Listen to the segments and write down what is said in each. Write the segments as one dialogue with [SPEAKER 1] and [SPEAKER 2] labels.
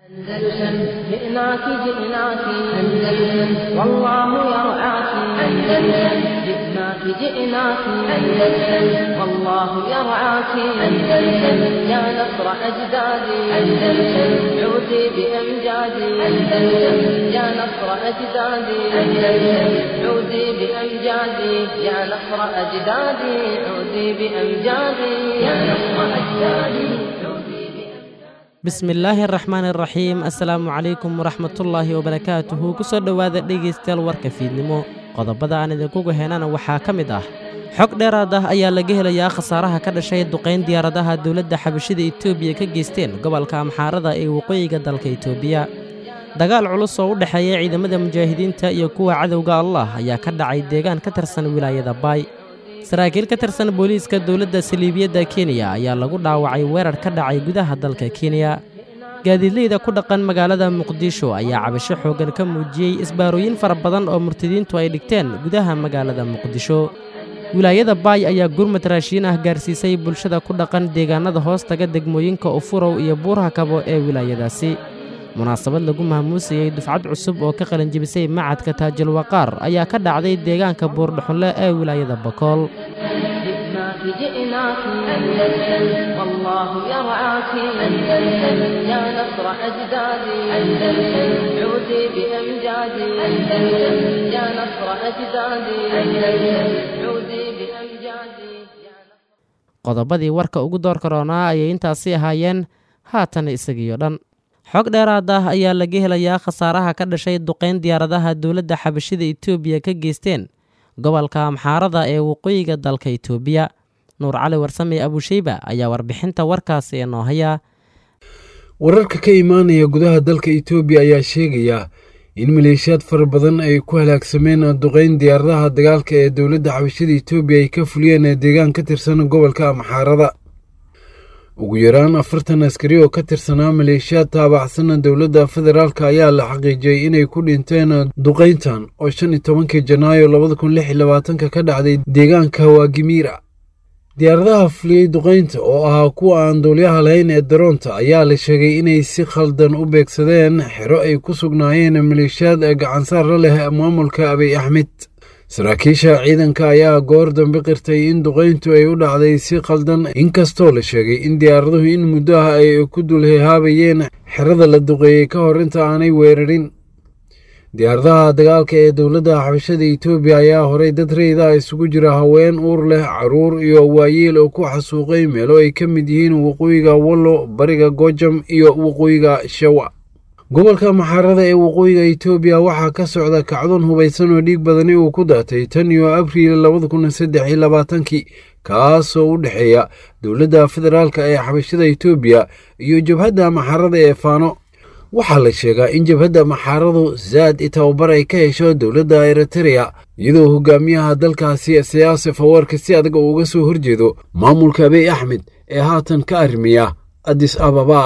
[SPEAKER 1] أندلسن جئناك جئناك أندلسن والله يرعاك أندلسن جئناك جئناك أندلسن والله يرعاك أندلسن يا نصر أجدادي أندلسن عودي بأمجادي أندلسن يا نصر أجدادي أندلسن عودي بأمجادي يا نصر أجدادي عودي بأمجادي يا نصر أجدادي عودي
[SPEAKER 2] bismillaahi araxmaan iraxiim assalaamu calaykum waraxmatullaahi wabarakaatuhu ku soo dhowaada dhegaystayaal warka fiidnimo qodobada aan idinkugu heenana waxaa ka mid ah xog dheeraad ah ayaa laga helayaa khasaaraha ka dhashay duqayn diyaaradaha dowladda xabashida etoobiya ka geysteen gobolka amxaarada ee waqooyiga dalka etoobiya dagaal culus oo u dhexeeya ciidamada mujaahidiinta iyo kuwa cadowga allah ayaa ka dhacay deegaan ka tirsan wilaayada baay saraakiil ka tirsan booliiska dowladda saliibiyadda kenya ayaa lagu dhaawacay weerar ka dhacay gudaha dalka kenya gaadiidleyda ku dhaqan magaalada muqdisho ayaa cabasho xooggan ka muujiyey isbaarooyin fara badan oo murtadiintu ay dhigteen gudaha magaalada muqdisho wilaayada baay ayaa gurmad raashiin ah gaarsiisay bulshada ku dhaqan deegaanada hoostaga degmooyinka ufurow iyo buurha kabo ee wilaayadaasi munaasabad lagu maamuusayey dufcad cusub oo ka qalinjibisay macadka taajil waqaar ayaa ka dhacday deegaanka buurdhuxunle ee wilaayada bakool
[SPEAKER 1] جئناك جئناك أندلسن والله يرعاك أندلسن يا نصر أجدادي أندلسن عودي بأمجادي أندلسن يا نصر أجدادي أندلسن عودي بأمجادي
[SPEAKER 2] qodobadii warka ugu door karoonaa ayay intaasi ahaayeen haatan isagiyo dhan xog dheeraad ah ayaa laga helayaa khasaaraha ka dhashay duqayn diyaaradaha dowladda xabashida etoobiya ka geysteen gobolka amxaarada ee waqooyiga dalka etoobiya nuur cali warsame abusheyba ayaa warbixinta warkaasi inoo haya
[SPEAKER 3] wararka ka imaanaya gudaha dalka etoobiya ayaa sheegaya in maleeshiyaad fara badan ay ku halaagsameen duqayn diyaaradaha dagaalka ee dowladda xabashada etoobiya ay ka fuliyeen deegaan ka tirsan gobolka amxaarada ugu yaraan afartan askari oo ka tirsanaa maleeshiyaad taabacsan dowladda federaalk ayaa la xaqiijiyey inay ku dhinteen duqayntan oo shan iyo tobankii janaayo labada kun lix iyo labaatanka ka dhacday deegaanka waagimiira diyaaradaha fuliyey duqaynta oo ahaa kuwa aan duulyaha lahayn ee daroonta ayaa la sheegay inay si khaldan u beegsadeen xero ay ku sugnaayeen maleeshiyaad gacansaara leh maamulka abiy axmed saraakiisha ciidanka ayaa goor dambe qirtay in duqayntu ay u dhacday si khaldan inkastoo la sheegay in diyaaraduhu in muddo ah ay ku dulhehaabayeen xerada la duqeeyey ka hor inta aanay weerarin diyaaradaha dagaalka ee dowladda xabashada etoobiya ayaa horay dad reyda isugu jira haween uur leh caruur iyo waayeel oo ku xasuuqay meelo ay ka mid yihiin waqooyiga wallo bariga gojam iyo waqooyiga shawa gobolka maxaarada ee waqooyiga etoobiya waxaa ka socda kacdoon hubaysan oo dhiig badani uu ku daatay tan iyo abriil labada kun saddex iyo labaatankii kaasoo u dhexeeya dowladda federaalk ee xabashada etoobiya iyo jabhadda maxaarada ee faano waxaa la sheegaa in jabhadda maxaaradu zaad i tababar ay ka hesho dowladda eritereya iyadoo hogaamiyaha dalkaasi siyaasi fawarka si adag oo uga soo horjeedo maamulka abiy axmed ee haatan ka arrimiya adis ababa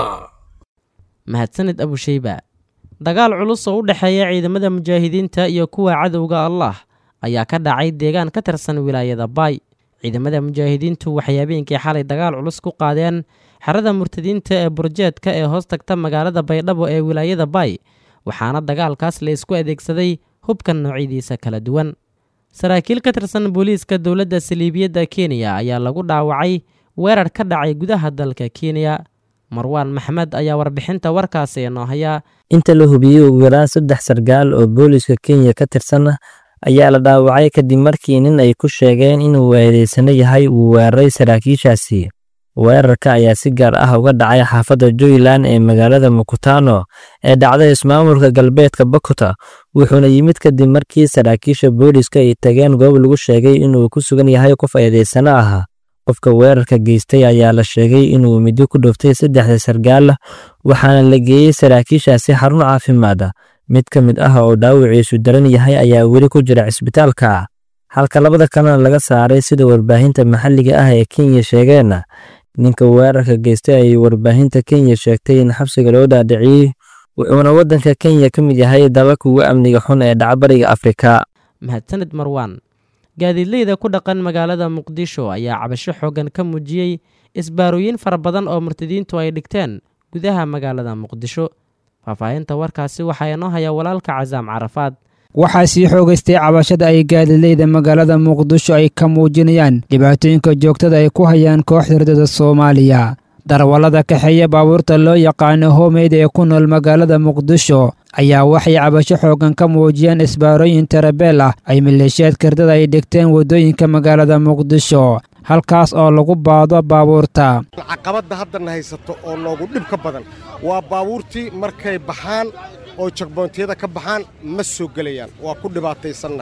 [SPEAKER 2] mahadsanid abusheyba dagaal culus oo u dhexeeya ciidamada mujaahidiinta iyo kuwa cadowga allah ayaa ka dhacay deegaan ka tirsan wilaayada baay ciidamada mujaahidiintu waxay habeenkii xalay dagaal culus ku qaadeen xerada murtadiinta ee burjeedka ee hoos tagta magaalada baydhabo ee wilaayada baay waxaana dagaalkaas la isku adeegsaday hubka noocyadiisa kala duwan saraakiil ka tirsan booliiska dowladda saliibiyadda kenya ayaa lagu dhaawacay weerar ka dhacay gudaha dalka kenya marwaan maxmed ayaa warbixinta warkaasi inoo haya
[SPEAKER 4] inta la hubiyey ugu yaraan saddex sargaal oo booliiska kenya ka tirsan ayaa la dhaawacay kadib markii nin ay ku sheegeen inuu weedaysano yahay uu weeraray saraakiishaasi weerarka ayaa si gaar ah uga dhacay xaafadda juyland ee magaalada mukutano ee dhacday ismaamulka galbeedka bakuta wuxuuna yimid kadib markii saraakiisha booliiska ay tageen goob lagu sheegay inuu ku sugan yahay qof eedaysano ah qofka weerarka geystay ayaa la sheegay inuu middo ku dhuftay saddexda sargaal waxaana la geeyey saraakiishaasi xarun caafimaad mid ka mid ah oo dhaawiciisu daran yahay ayaa weli ku jira cisbitaalka halka labada kalena laga saaray sida warbaahinta maxalliga ah ee kenya sheegeen ninka weerarka geystay ayay warbaahinta kenya sheegtay in xabsiga loo dhaadhiciyey wuxuuna waddanka kenya ka mid yahay dalalka ugu amniga xun ee dhacbariga afrika
[SPEAKER 2] mahadsanid marwaan gaadiidleyda ku dhaqan magaalada muqdisho ayaa cabasho xooggan ka muujiyey isbaarooyin fara badan oo murtadiintu ay dhigteen gudaha magaalada muqdisho faahfaahinta warkaasi waxaa inoo haya walaalka casaam carafaad
[SPEAKER 5] waxaa sii xoogaystay cabashada ay gaadileyda magaalada muqdisho ay ka muujinayaan dhibaatooyinka joogtada ay ku hayaan kooxda ridada soomaaliya darwallada kaxeeya baabuurta loo yaqaano homeyd ee ku nool magaalada muqdisho ayaa waxay cabasho xooggan ka muujiyeen isbaarooyin tarabeel ah ay maleeshiyaadka ridada ay dhigteen waddooyinka magaalada muqdisho halkaas oo lagu baado baabuurta
[SPEAKER 6] caqabadda haddana haysato oo noogu dhib ka badan waa baabuurtii markay baxaan oo jagboontiyada ka baxaan ma soo gelayaan waa ku dhibaataysanna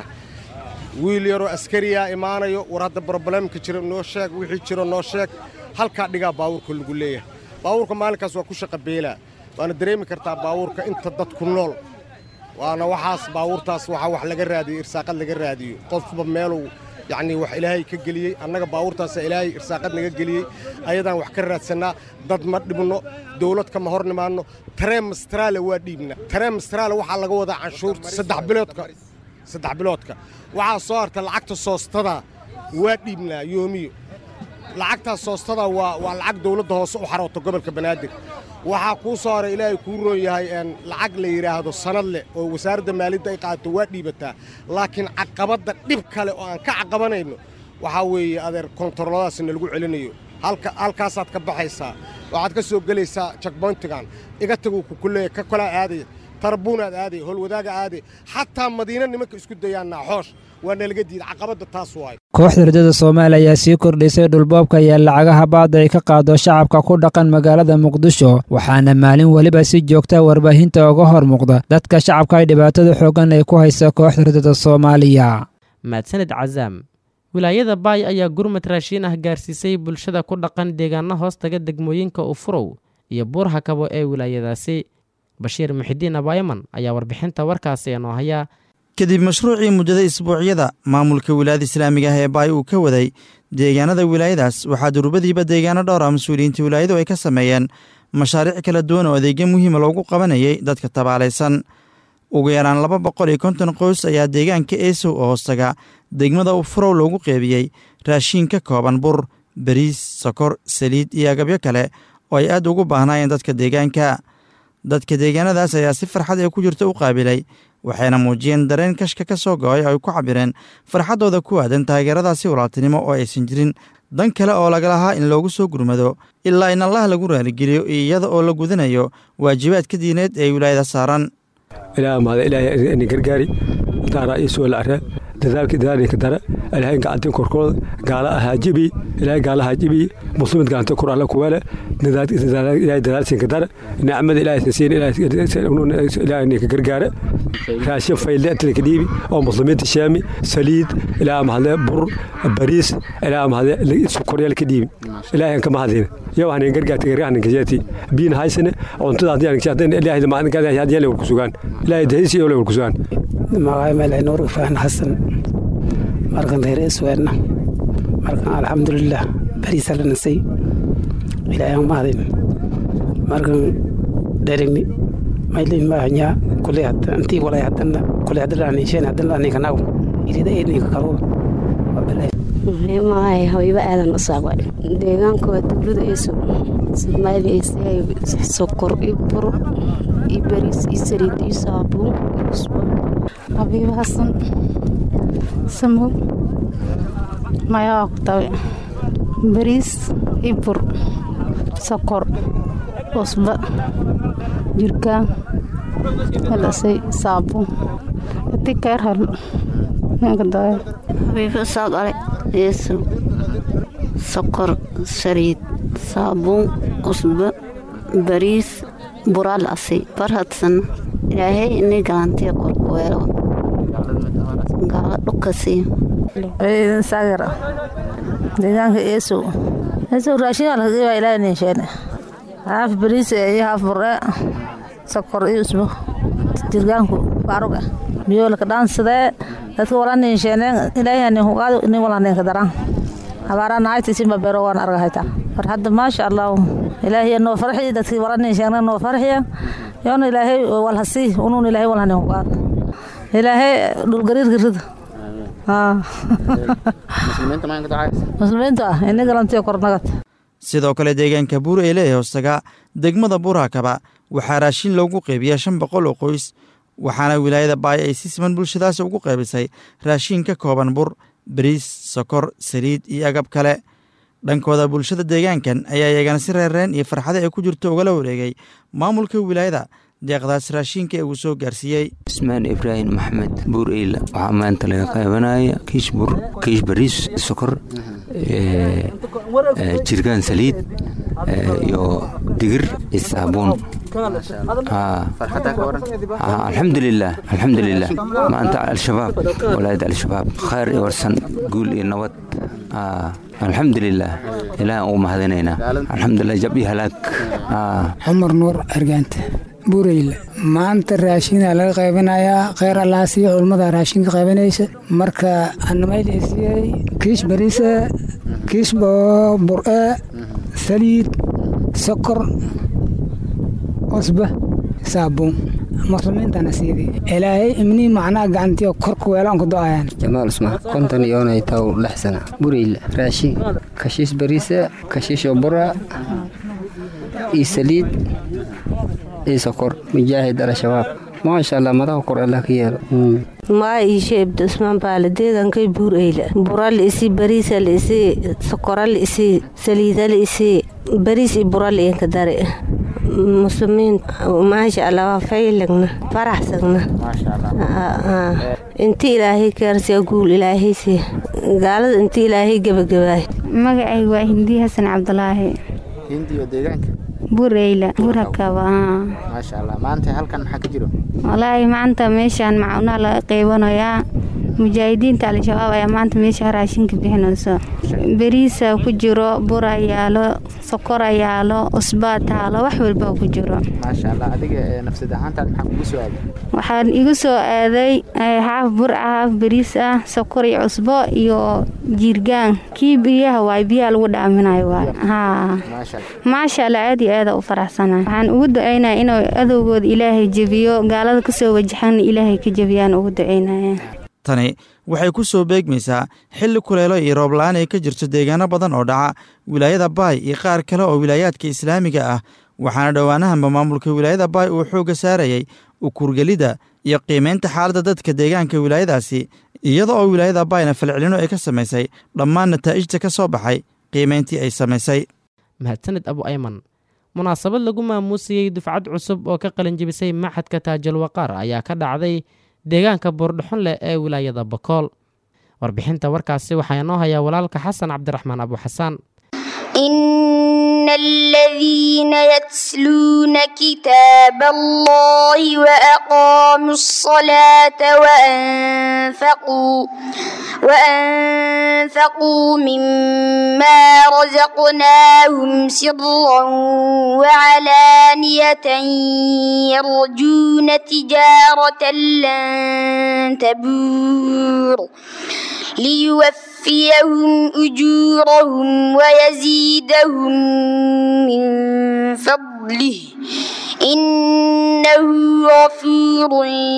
[SPEAKER 6] wiil yaroo askariyaa imaanayo war hadda broblemka jira noo sheeg wixii jiro noo sheeg halkaa dhigaa baabuurka lagu leeyahay baabuurka maalinkaas waa ku shaqa beelaa waana dareemi kartaa baabuurka inta dadku nool waana waxaas baabuurtaas waxaa wax laga raadiyo irsaaqad laga raadiyo qofba meeluu yacnii wax ilaahay ka geliyey annaga baabuurtaasa ilaahay irsaaqad naga geliyey ayadaan wax ka raadsannaa dad ma dhibno dawlad kama hor nimaanno tareen mastraale waa dhiibna tareen mastraale waxaa laga wadaa canshuurta saddex biloodka saddex biloodka waxaa soo harta lacagta soostadaa waa dhiibnaa yoomiyo lacagtaas soostadaa waa waa lacag dawladda hoose u xarooto gobolka banaadir waxaa kuu soo haray ilaahay kuu roon yahay lacag la yidhaahdo sanad leh oo wasaaradda maaliyadda ay qaadato waa dhiibataa laakiin caqabadda dhib kale oo aan ka caqabanayno waxaa weeye adeer kontaroladaas nalagu celinayo halkaasaad ka baxaysaa waxaad ka soo gelaysaa jakboyntigan iga taguu kukuleeya ka kolaa aadaya tarbuunaad aadaya howlwadaaga aadaya xataa madiina nimanka isku dayaan naaxoosh waa nalaga diida caqabadda taas waayo
[SPEAKER 5] kooxda ridada soomaaliya ayaa sii kordhisay dhulboobka iyo lacagaha baadda ay ka qaado shacabka ku dhaqan magaalada muqdisho waxaana maalin weliba si joogta warbaahinta uga hor muuqda dadka shacabka ay dhibaatada xooggan ay ku haysa kooxda ridada soomaaliya
[SPEAKER 2] mahadsanid casaam wilaayada baay ayaa gurmad raashiin ah gaarsiisay bulshada ku dhaqan deegaano hoostaga degmooyinka ufurow iyo buurha kabo ee wilaayadaasi bashiir muxidiin abaayaman ayaa warbixinta warkaasi inoo haya
[SPEAKER 7] kadib mashruucii muddada isbuucyada maamulka wilaayada islaamiga ah ee baay uu ka waday deegaanada wilaayadaas waxaa durbadiiba deegaano dhowr ah mas-uuliyiinta wilaayadu ay ka sameeyeen mashaariic kala duwan oo adeegyo muhiima loogu qabanayay dadka tabaalaysan ugu yaraan laba boqol iyo konton qoys ayaa deegaanka eesow oo hoostaga degmada ufurow loogu qeybiyey raashiin ka kooban bur bariis sokor saliid iyo agabyo kale oo ay aad ugu baahnaayeen dadka deegaanka dadka deegaanadaas ayaa si farxad ee ku jirta u qaabilay waxayna muujiyeen dareen kashka ka soo go-ay oo ay ku cabireen farxaddooda ku aadan taageeradaasi walaaltinimo oo aysan jirin dan kale oo laga lahaa in loogu soo gurmado ilaa in allah lagu raaligeliyo iyada oo la gudanayo waajibaadka diineed ee wilaayada saaran
[SPEAKER 8] gargaari daara isuo lacre dadaalka dadaalka dara ilaahay gacantin korkooda gaala ahaajibi ilaahay gaala haajibi muslimid gacanta kor alla kuwele ilaahay dadaalsinka dara nicmada ilaahay siin ilaahay ka gargaara raashin fayle inta ka dhiibi oo muslimiinta shaami saliid ilaa mahadle bur bariis ilaa mahadle sokoryal ka dhiibi ilaahay ka mahadin yow hanin gargaarta gargaarna kajeeti biin haysane cuntada hadii aan kajeetin ilaahay ma aan gaada hadii la kusugan ilaahay dahisi oo la kusugan
[SPEAKER 9] magacay meel nuur ifraan xasan markan reer isweerna markan alxamdulilah bariisa la nasay ilaahay aan mahadin markan dherigni maylin maahanyaa kuley hadda intii walay haddana kuley hadda dhaaniisheen haddana dhaaniinka naw irida eedninka kaluuda
[SPEAKER 10] maay habiibo aadan usaaqwa deegaanka waa dowlada eeso soomaali eesay sokor iyo bur iyo bariis iyo saliid iyo saabuun iyo usbo
[SPEAKER 11] habiibo xasan samow mayaa ku tabe bariis iyo bur sokor usba jirkaan halasay saabuun hadii keer hal ninka daayo
[SPEAKER 12] habiibo saaqale yeeso sokor saliid saabuun usbo bariis buraa la asay barhadsan ilaahay inay galantiya korku weelo gaala dhukasiyo
[SPEAKER 13] ciidan saagar deegaanka eesow eesow raashin waa laga ilaa ninsheene haaf bariis iyo haaf burre sokor iyo usbo jirgaanku baaruga biyoolka dhaansadee dadka wala ninsheene ilaahay nin hugaado nin wala ninka daran abaara naayta simba bero waan argahayta war hadda maasha allah ilaahay noo farxiya dadkii wala ninsheene noo farxiya yoona ilaahay walhasi unuun ilaahay walha nin hugaado ilaahay dhulgariirka rida muslimiinta ah ini galantiyo kornagad
[SPEAKER 7] sidoo kale deegaanka buur eyle ee hoostaga degmada buurakaba waxaa raashin loogu qeybiyaa shan boqol oo qoys waxaana wilaayada baay ay si siman bulshadaasi ugu qaybisay raashin ka kooban bur bariis sokor saliid iyo agab kale dhankooda bulshada deegaankan ayaa iyagana si reerreen iyo farxada ay ku jirto ugala wareegay maamulka wilaayada deeqdaas raashinka ee uu soo gaarsiiyey
[SPEAKER 14] ismaan ibraahim maxmed buur eyla waxaa maanta laga qaybanaya kiish bur kiish bariis sokor jirgaan saliid iyo digir iyo saabuun alxamdulilah alxamdulilah maanta al-shabaab walaayada al-shabaab khayr iyo warsan guul iyo nabad alxamdulilah ilaah ugu mahadinaynaa alxamdulilah jab iyo halaag
[SPEAKER 15] cumar nuur argaanta buureyla maanta raashinaa laga qaybanayaa kheyr allaasiyo culmada raashinka qaybanaysa marka anamaylasiyey kiish bariisa kiish bur-e saliid sokor cusba saabuun muslimiintana siidii ilaahay imnii macnaha gacantiyo korku weelaan ku do-ayaan
[SPEAKER 16] jamaal usmaan konton iyoonay taw lix sana bureyla raashin kashiish bariisa kashiisho bura iyo saliid iyo sokor mujaahid al-shabaab maasha allah madaxa kor allah ka yeelo
[SPEAKER 10] maa iishe ibda usmaan baale deegankay buur eyla bura liisi bariisa liisi sokora liisi saliida liisi bariis iyo bura liinka dare muslimiin maasha allah waa faylagna faraxsagna inti ilaahay kaarsiya guul ilaahaysi gaalada inti ilaahay gebagabaay
[SPEAKER 17] magacayga waa hindiya xasan cabdulaahi
[SPEAKER 18] hindiyo deegaanka
[SPEAKER 17] bureyla burakaba
[SPEAKER 18] maasha allah maanta halkan maxaa ka jiro
[SPEAKER 17] walaahi maanta meeshaan macunaha laga qaybanayaa mujaahidiinta al-shabaab ayaa maanta meesha raashinka bixinayso beriisa ku jiro bura yaalo sokora yaalo usbaa taalo wax walba ku jiro
[SPEAKER 18] maasha allah adiga nafsad ahaantaad maxaa kugu soo aaday
[SPEAKER 17] waxaan igu soo aaday haaf bur ah haaf beriis ah sokor iyo cusbo iyo jiirgaan kii biyaha waay biyaha lagu dhaaminayo waay haa maasha allah aad iyo aada u faraxsana waxaan ugu ducaynaya inuu adowgooda ilaahay jebiyo gaalada kasoo wajaxan ilaahay ka jebiyaan ugu ducaynaya
[SPEAKER 7] tani waxay ku soo beegmaysaa xilli kuleelo iyo roob-la-aan ay ka jirto deegaano badan oo dhaca wilaayada baay iyo qaar kale oo wilaayaadka islaamiga ah waxaana dhowaanahanba maamulka wilaayada baay uu xoogga saarayay ukurgelidda iyo qiimaynta xaaladda dadka deegaanka wilaayadaasi iyada oo wilaayada baayna falcelino ay ka samaysay dhammaan nataa'ijta ka soo baxay qiimayntii ay samaysay
[SPEAKER 2] mahadsanid abu ayman munaasabad lagu maamuusayey dufcad cusub oo ka qalinjibisay maxadka taajulwaqaar ayaa ka dhacday deegaanka buurdhaxon leh ee wilaayada bakool warbixinta warkaasi waxaa inoo hayaa walaalka xasan cabdiraxmaan abu xasaan
[SPEAKER 19] إن الذين يتلون كتاب الله وأقاموا الصلاة وأنفقوا وأنفقوا مما رزقناهم سرا وعلانية يرجون تجارة لن تبور ليوفيهم أجورهم ويزيدهم من فضله إنه غفور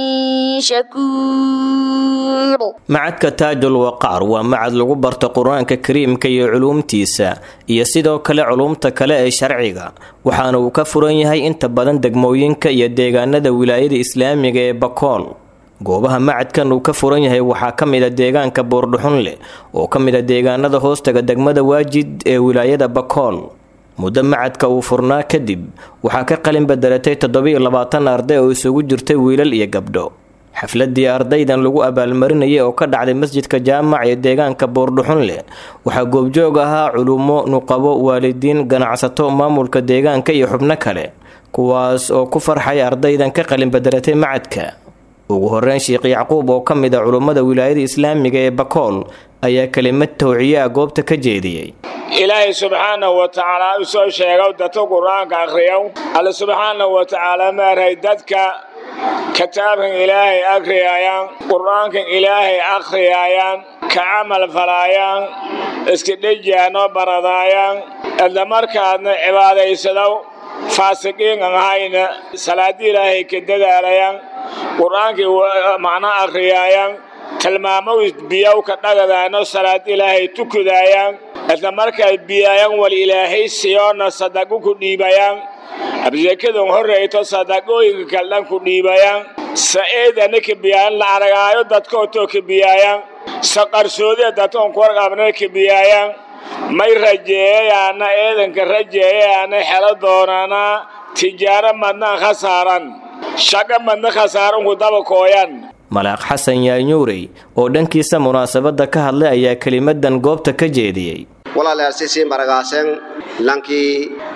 [SPEAKER 19] شكور
[SPEAKER 20] macadka taajul waqaar waa macad lagu barto qur-aanka kariimka iyo culuumtiisa iyo sidoo kale culuumta kale ee sharciga waxaana uu ka furan yahay inta badan degmooyinka iyo deegaanada wilaayada islaamiga ee bakool goobaha macadkan uu ka furan yahay waxaa ka mid a deegaanka buurdhuxunleh oo ka mid a deegaanada hoostaga degmada waajid ee wilaayada bakool muddo macadka uu furnaa kadib waxaa ka qalin bedelatay toddobiyo labaatan arday oo isugu jirtay wiilal iyo gabdho xafladii ardaydan lagu abaalmarinayay oo ka dhacday masjidka jaamac ee deegaanka buurdhuxunleh waxaa goobjoog ahaa culummo nuqabo waalidiin ganacsato maamulka deegaanka iyo xubno kale kuwaas oo ku farxay ardaydan ka qalin bedelatay macadka ugu horeyn sheekh yacquub oo ka mid a culummada wilaayada islaamiga ee bakool ayaa kelimad tawciye ah goobta ka jeediyey
[SPEAKER 21] ilaahay subxaanahu wa tacaala u soo sheegow dadka qur-aanka akhriyow alle subxaanahu wa tacaala maarhay dadka kitaabkan ilaahay akhriyaayaan qur-aankan ilaahay akhriyaayaan ka camal falaayaan iska dhejiyaanoo baradaayaan isla markaadna cibaadaysadow faasiqiin aan ahayna salaadii ilaahay ka dadaalayaan qur-aankii macno akhriyaayaan tilmaamow biyow ka dhagadaano salaad ilaahay tukudaayaan isla markay biyaayaan wal ilaahay siyoona sadaqo ku dhiibayaan absekadan horreyto sadaqooyinka kaldhan ku dhiibayaan sa'eedana ka biyaayan la aragaayo dadkootoo ka biyaayaan sa qarsoodee dadkoon ku warqabna ka biyaayaan may rajeeyayaana eedanka rajeeyayaana xelo doonana tijaaro madnaan khasaaran shaqa madna khasaaran ku daba kooyan
[SPEAKER 20] malaaq xasan yaanyuurey oo dhankiisa munaasabadda ka hadlay ayaa kelimadan goobta ka jeediyey
[SPEAKER 1] walaalyaasisi maragaaseen lankii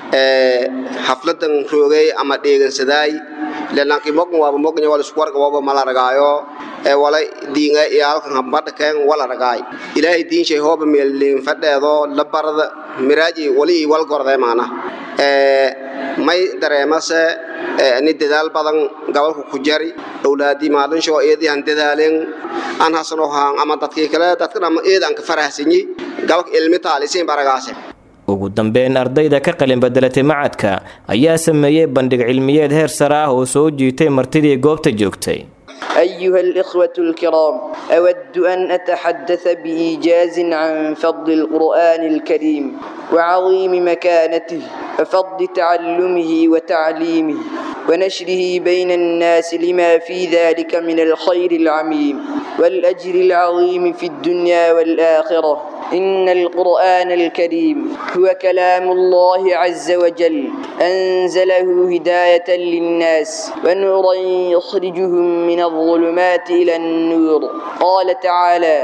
[SPEAKER 1] xafladan roogay ama dheegansadaay ile lankii mogan waaba moganya wal isku warga waaba mala ragaayo ee wala diinga iyo halkan hambadha keen wala ragaay ilaahay diinshay hooba meelliin fadheedo la barada miraaji wali i wal gordee maana may dareemase ni dadaal badan gobolka ku jari owlaadii maalinshoo eedii aan dadaalin aan hasano haan ama dadkii kale dadkan ama eed aan ka farahsanyi gobolka ilmi taalisiin baragaase
[SPEAKER 20] ugu dambeyn ardayda ka qalin bedelatay macadka ayaa sameeyey bandhig cilmiyeed heer sare ah oo soo jiitay martidii goobta joogtay
[SPEAKER 22] أيها الإخوة الكرام أود أن أتحدث بإيجاز عن فضل القرآن الكريم وعظيم مكانته وفضل تعلمه وتعليمه ونشره بين الناس لما في ذلك من الخير العميم والأجر العظيم في الدنيا والآخرة إن القرآن الكريم هو كلام الله عز وجل أنزله هداية للناس ونورا يخرجهم من الظلمات إلى النور قال تعالى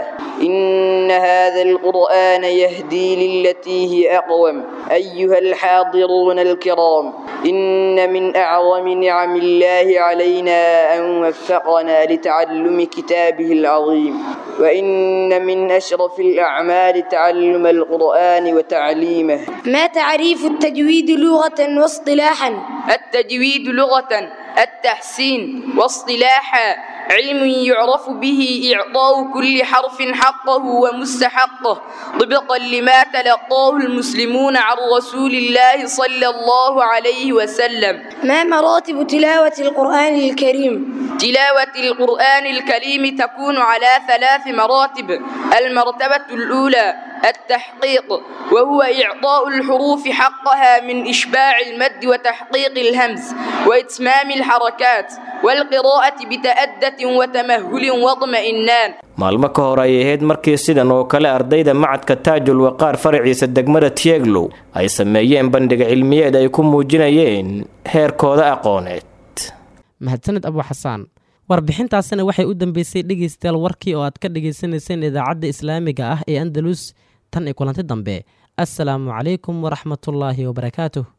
[SPEAKER 22] إن هذا القرآن يهدي للتي هي أقوم أيها الحاضرون الكرام إن من أعظم نعم الله علينا أن وفقنا لتعلم كتابه العظيم وإن من أشرف الأعمال تعلم القرآن وتعليمه
[SPEAKER 23] ما تعريف التجويد لغة واصطلاحا
[SPEAKER 24] التجويد لغة التحسين واصطلاحا علم يعرف به إعطاء كل حرف حقه ومستحقه طبقا لما تلقاه المسلمون عن رسول الله صلى الله عليه وسلم
[SPEAKER 23] ما مراتب تلاوة القرآن الكريم
[SPEAKER 24] تلاوة القرآن الكريم تكون على ثلاث مراتب المرتبة الأولى التحقيق وهو إعطاء الحروف حقها من إشباع المد وتحقيق الهمز وإتمام الحركات والقراءة بتأدة وتمهل واطمئنان
[SPEAKER 20] maalmo ka hor ay ahayd markii sidan oo kale ardayda macadka taajul waqaar faraciisa degmada tieglow ay sameeyeen bandhig cilmiyeed ay ku muujinayeen heerkooda aqooneed
[SPEAKER 2] mahadsaned abu xasaan warbixintaasina waxay u dambeysay dhegaystayaal warkii oo aad ka dhagaysanayseen idaacadda islaamiga ah ee andalus tan iyo kulanti dambe assalaamu calaykum waraxmatullaahi wabarakaatuh